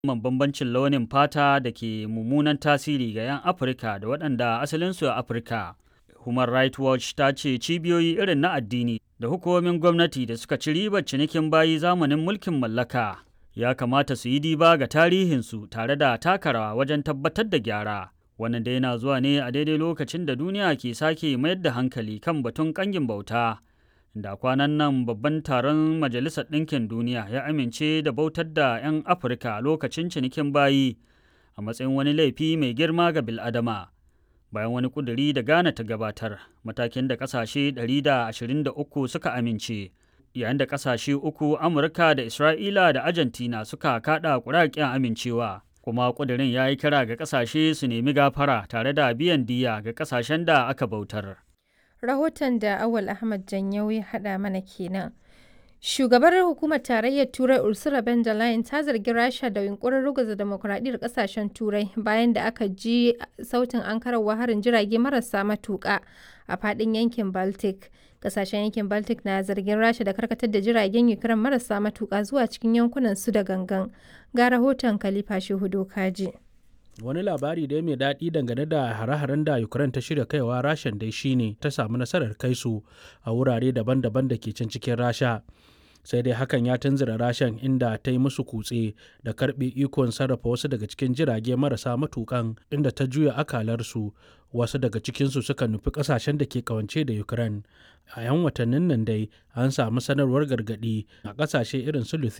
musamman bambancin launin fata da ke mummunan tasiri ga 'yan Afirka da waɗanda asalinsu a Afirka. Human Rights Watch ta ce cibiyoyi irin na addini da hukumomin gwamnati da suka ci ribar cinikin bayi zamanin mulkin mallaka ya kamata su yi diba ga tarihinsu tare da taka rawa wajen tabbatar da gyara. Wannan da yana zuwa ne a daidai lokacin da duniya ke sake mayar da hankali kan batun ƙangin bauta. Da kwanan nan babban taron Majalisar Ɗinkin Duniya ya amince da bautar da 'yan Afirka lokacin cinikin bayi a matsayin wani laifi mai girma ga bil'adama. Bayan wani ƙuduri da Ghana ta gabatar, matakin da ƙasashe 123 suka amince. yayin da ƙasashe uku Amurka da Isra'ila da Argentina suka kaɗa ƙuraƙen amincewa. Kuma ƙudurin ya yi kira ga ƙasashe su nemi gafara tare da biyan diya ga ƙasashen da aka bautar. Rahoton da Awal Ahmad Janyau ya haɗa mana kenan. Shugabar hukumar tarayyar Turai Ursula von der Leyen ta zargi Rasha da yunkurin ruguza demokuraɗiyyar ƙasashen Turai bayan da aka ji sautin ankararwa harin jirage marasa matuƙa a faɗin yankin Baltic. Ƙasashen yankin Baltic na zargin Rasha da karkatar da jiragen Ukraine marasa matuƙa zuwa cikin yankunan su da gangan. Ga rahoton Khalifa Shehu Kaji. wani labari da mai daɗi dangane da hare-haren da ukraine ta shirya kaiwa rashan dai shine ta samu nasarar kai su a wurare daban-daban da ke can cikin rasha sai dai hakan ya tunzura rashan inda ta yi musu kutse da karbe ikon sarrafa wasu daga cikin jirage marasa matukan inda ta juya akalarsu wasu daga cikinsu suka nufi kasashen da ke kawance da ukraine a yan watannin nan dai an samu sanarwar gargadi a kasashe irin su